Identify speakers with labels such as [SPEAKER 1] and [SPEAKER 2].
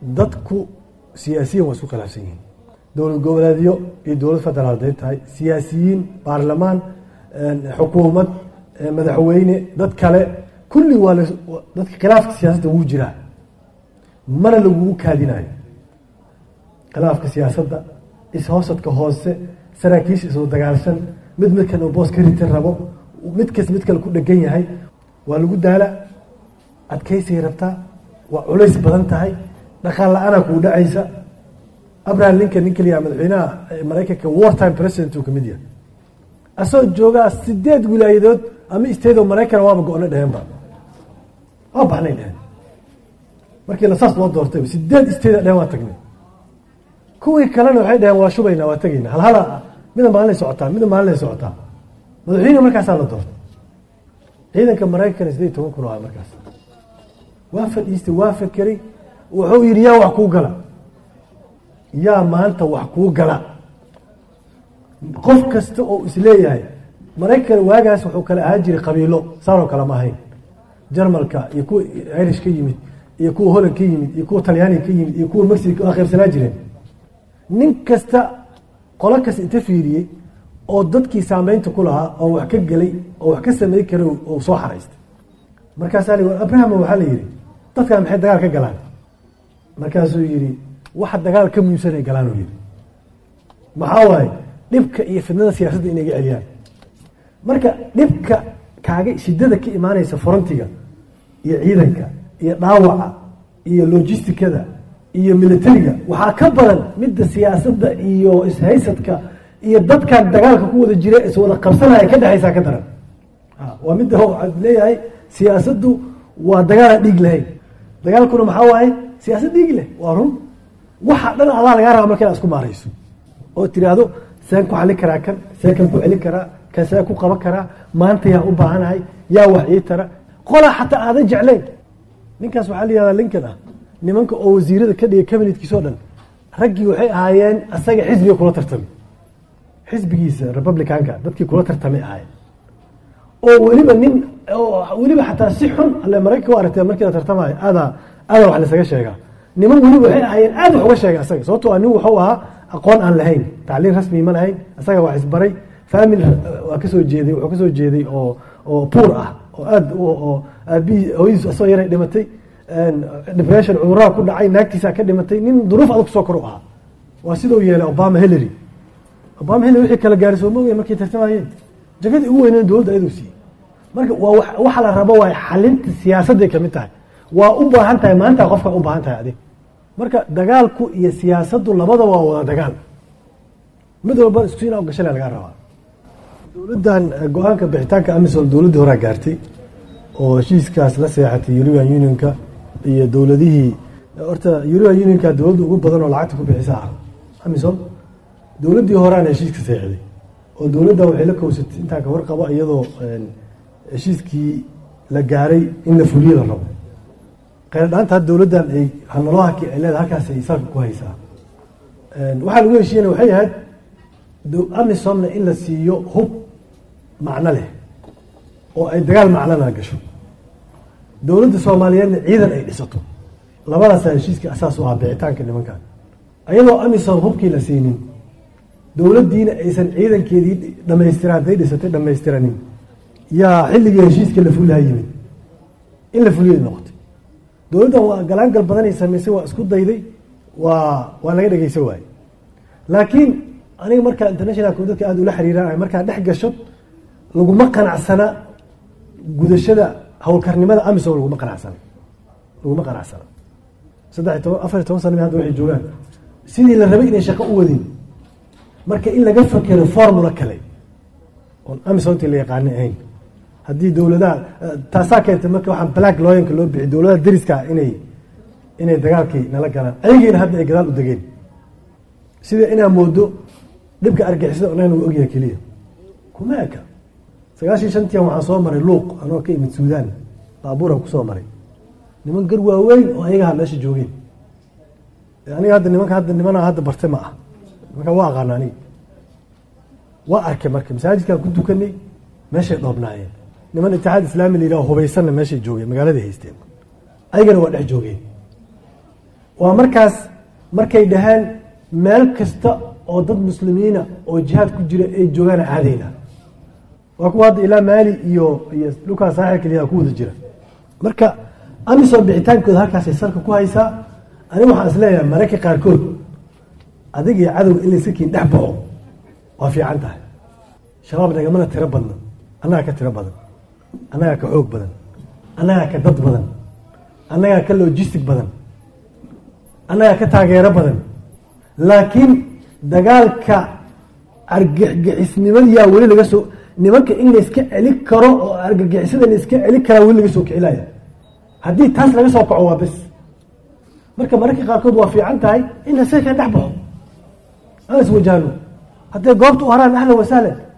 [SPEAKER 1] dadku siyaasiyiin waa isku khilaafsan yihiin dowlad goboleedyo iyo dowlad federaal haday tahay siyaasiyiin baarlamaan xukuumad madaxweyne dad kale kulli waa dadka khilaafka siyaasadda wuu jiraa mana lagugu kaadinayo khilaafka siyaasadda ishoosadka hoose saraakiisha isoo dagaalsan mid midkan uu boos ka ritan rabo mid kas mid kale ku dhegan yahay waa lagu daala adkaysay rabtaa waa culays badan tahay dhaqaal la-aanaa kuu dhacaysa abraham lincoln nin kaliya madaxweynaha maraykanka war time president uu kamid yahay asagoo joogaa sideed wilaayadood ama isteedoo maraykan waaba go-na dheheenba waa baxnay dheheen markii la saas loo doortay sideed isteeda dheheen waa tagnay kuwii kalena waxay dhaheen waa shubaynaa waa tegayna halhala mida maalinay socotaa mida maalinay socotaa madaxweyne markaasaa la doortay ciidanka maraykan sideed toban kun ah markaas waa fadhiistay waa fakeray wuxuu yidhi yaa wax kuu gala yaa maanta wax kuu gala qof kasta oo isleeyahay maraykan waagaas wuxuu kale ahaan jiray qabiilo saanoo kale ma ahayn jarmalka iyo kuwa irish ka yimid iyo kuwa holland ka yimid iyo kuwa talyaaniga ka yimid iyo kuwa mexico waa qaybsanaa jireen nin kasta qolo kasta inta fiiriyey oo dadkii saameynta ku lahaa oo wax ka gelay oo wax ka samey karay oo soo xaraystay markaasaa li abraham waxaa la yidhi dadkan maxay dagaal ka galaan markaasuu yidhi waxa dagaal ka muhiimsanay galaan uu yidhi maxaa waaye dhibka iyo fidnada siyaasadda inay ga celiyaan marka dhibka kaaga shidada ka imaanaysa forantiga iyo ciidanka iyo dhaawaca iyo logisticada iyo militariga waxaa ka badan midda siyaasadda iyo ishaysadka iyo dadkan dagaalka ku wada jira iswada qabsanaya ka dhexaysaa ka daran waa midda leeyahay siyaasaddu waa dagaalaan dhiig lahayn dagaalkuna maxaa waaye siyaasad dhiig leh waa run waxa dhan adaa lagaa raba marka inaad isku maarayso oo tiraahdo seen ku xalin karaa kan see kan ku celin karaa kan see ku qaban karaa maanta yaa u baahanahay yaa wax ii tara qolaa xataa aadan jeclayn ninkaas waxaa la yihahdaa lincoln ah nimanka oo wasiirada ka dhigay cabinetkiisa o dhan raggii waxay ahaayeen asaga xisbiga kula tartamay xisbigiisa republicanka dadkii kula tartamay ahaayeen oo weliba nin weliba xataa si xun alle maraykanka u aragtee markii la tartamayo aadaa aadaa wax lasaga sheegaa niman weliba waxay ahaayeen aad wax uga sheega asaga sababtoo a nin wuxuu ahaa aqoon aan lahayn tacliin rasmi ma lahayn asaga wax isbaray family waa kasoo jeeday wuxuu kasoo jeeday oo oo puur ah oo aad oo aabihii hooyadiis asoo yaray dhimatay depression cuduraha ku dhacay naagtiisa ka dhimatay nin duruuf adag kusoo kor u ahaa waa sidau yeelay obama hillary obama hillary wixii kala gaaray soo maogaya markay tartamayeen jagadii ugu weyneyn dowladda ayaduu siiyey marka waa waxa la rabo waa xalinta siyaasadday kamid tahay waa u baahan tahay maanta qofka u baahan tahay adig marka dagaalku iyo siyaasaddu labadaba waa wada dagaal mid walba isku ina gashale lagaa rabaa dowladdan go-aanka bixitaanka amisom dowladdii horaa gaartay oo heshiiskaas la seexatay european unionka iyo dowladihii horta european unionka dowladda ugu badan oo lacagta ku bixisa ah amisom dowladdii horaana heshiiska seexday oo dowladdan waxay la kowsatay intaa ka warqabo iyadoo heshiiskii la gaaray in la fuliyo la rabo kheyrdhaanta hadda dowladdan ay hanalahaki ay leedahay halkaas ay salka ku haysaa waxaa lagu heshiiyana waxay ahayd amisomna in la siiyo hub macno leh oo ay dagaal macnona gasho dowladda soomaaliyeedna ciidan ay dhisato labadaasaa heshiiskii asaas u ahaa bixitaanka nimankan ayadoo amisom hubkii la siinin dowladdiina aysan ciidankeedii dhamaystiraan hadday dhisatay dhammaystiranin yaa xilligii heshiiska la fuliha yimid in la fuliya noqotay dowladdan waa galaangal badanay samaysay waa isku dayday waa waa laga dhegeysa waaye laakiin aniga markaa internationalku dadka aada ula xiriiraan markaa dhex gasho laguma qanacsana gudashada howlkarnimada amisom laguma qanacsana laguma qanacsana saddex iyo toban afar iyo toban sana hadda waxay joogaan sidii la rabay inay shaqo u wadin marka in laga fakero formula kale oon amisomtii la yaqaana ahayn haddii dowladaha taasaa keentay marka waxaan black looyanka loo bixi dowladaha dariska inay inay dagaalkii nala galaan ayagiina hadda ay gadaal u degeen sida inaa moodo dhibka argixisada onaan uu ogyahay keliya kuma eka sagaashii shantian waxaan soo maray luuq anoo ka imid suudaan baabuuran kusoo maray niman gar waaweyn oo ayagaha meesha joogeen aniga hadda nimanka hadda nimana hadda bartay ma ah nimanka waa aqaana aniga waa arkay marka masaajidkaan ku dukanay meeshay dhoobnaayeen niman itixaad islaami la yidhaho hubaysanna meeshay joogeen magaaladay haysteen ayagana waa dhex joogeen waa markaas markay dhaheen meel kasta oo dad muslimiina oo jihaad ku jira ay joogaan aadayna waa kuwa hadda ilaa maali iyo iyo dhulkaa saaxilka liyaa ku wada jira marka amisom bixitaankooda halkaasay salka ku haysaa aniga waxaan is leeyahay mararka qaarkood adig iyo cadowga in layska kiin dhex baxo waa fiican tahay shabaab nagamana tiro badna annagaa ka tiro badan annagaa ka xoog badan annagaa ka dad badan annagaa ka logistic badan annagaa ka taageero badan laakiin dagaalka argagixisnimadiyaa weli laga soo nimanka in layska celi karo oo argagixisada layska celi karaa weli laga soo kicilaya haddii taas laga soo kaco waa bes marka mararka qaarkood waa fiican tahay in lasaka dhex baxo aan iswajahno hadday goobta u haraan ahlan wasahlan